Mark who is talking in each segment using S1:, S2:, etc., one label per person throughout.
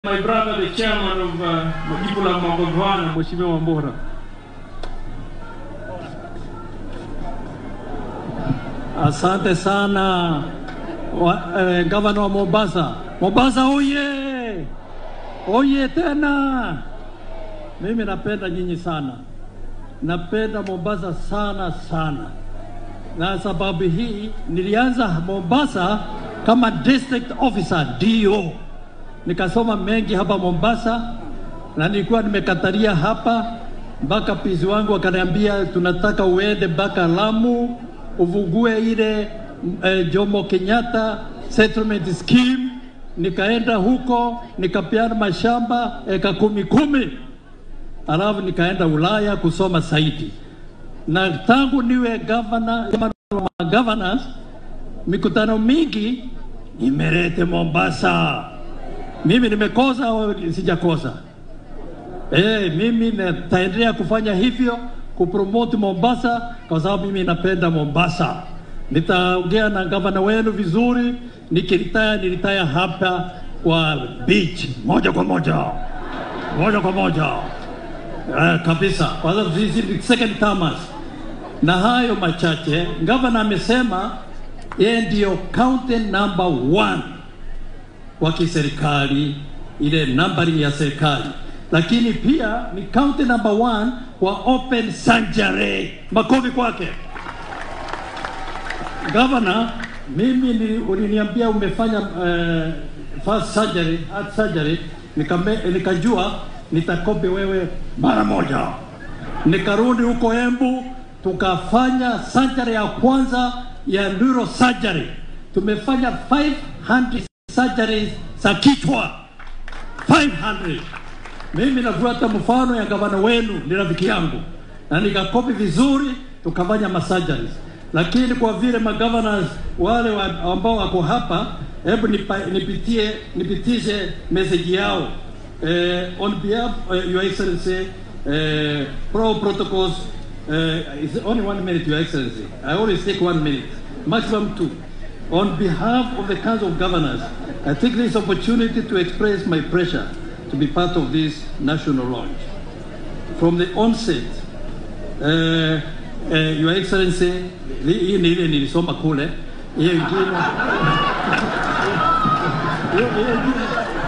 S1: My brother, the chairman of uh, Majibu la Magavana, Mheshimiwa Wambura.
S2: Asante sana wa, eh, gavana wa Mombasa. Mombasa oye! Oye tena! Mimi napenda nyinyi sana, napenda Mombasa sana sana, na sababu hii nilianza Mombasa kama district officer DO, nikasoma mengi hapa Mombasa na nilikuwa nimekataria hapa mpaka pizi wangu wakaniambia tunataka uende mpaka Lamu uvugue ile eh, Jomo Kenyatta settlement scheme. Nikaenda huko nikapeana mashamba eka kumi kumi, alafu nikaenda Ulaya kusoma zaidi, na tangu niwe governor wa governors, mikutano mingi nimelete Mombasa. Mimi nimekosa au sijakosa? Eh, mimi nitaendelea kufanya hivyo kupromote Mombasa kwa sababu mimi napenda Mombasa. Nitaongea na gavana wenu vizuri, nikiritaya niritaya hapa kwa beach moja kwa moja moja kwa moja eh, kabisa, kwa sababu sisi ni second termers. Na hayo machache, gavana amesema yeye ndio county number one wa kiserikali, ile numbering ya serikali, lakini pia ni county number one wa open surgery. Makofi kwake gavana. Mimi ni, uliniambia umefanya uh, first surgery, heart surgery, nikame, nikajua nitakopi wewe mara moja. Nikarudi huko Embu tukafanya surgery ya kwanza ya neurosurgery. Tumefanya 500 surgeries za kichwa 500. Mimi nafuata mfano ya gavana wenu, ni rafiki yangu, na nikakopi vizuri, tukafanya masurgeries. Lakini kwa vile magovernors wale wa, ambao wako hapa, hebu nipa- nipitie nipitishe message yao eh, on behalf uh, your excellency eh, pro protocols uh, it's only one minute your excellency I always take one minute maximum two On behalf of the Council of Governors, I take this opportunity to express my pressure to be part of this national launch. From the onset, uh, uh, Your Excellency, li- hii ni ile nilisoma kule, hiyo ingine hiyo hiyo ingine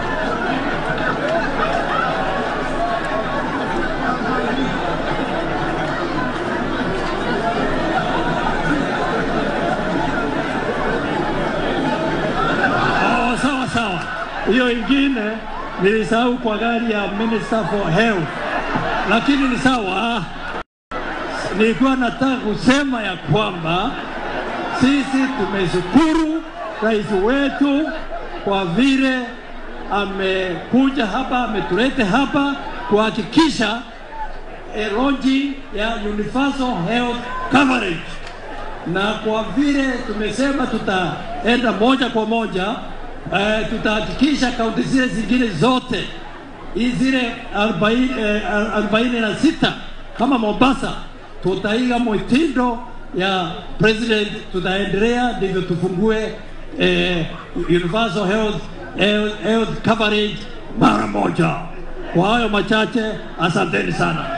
S2: Oh, sawa sawa. Hiyo ingine nilisahau kwa gari ya Minister for Health, lakini ni sawa. Nilikuwa nataka kusema ya kwamba sisi tumeshukuru rais wetu kwa vile amekuja hapa, ametulete hapa kuhakikisha a launching ya universal health coverage na kwa vile tumesema tutaenda moja kwa moja eh, tutahakikisha kaunti zile zingine zote hii zile arobaini eh, arobaini na sita kama Mombasa tutaiga mwitindo ya president, tutaendelea ndivyo tufungue eh, universal health, health, health coverage mara moja. Kwa hayo machache, asanteni sana.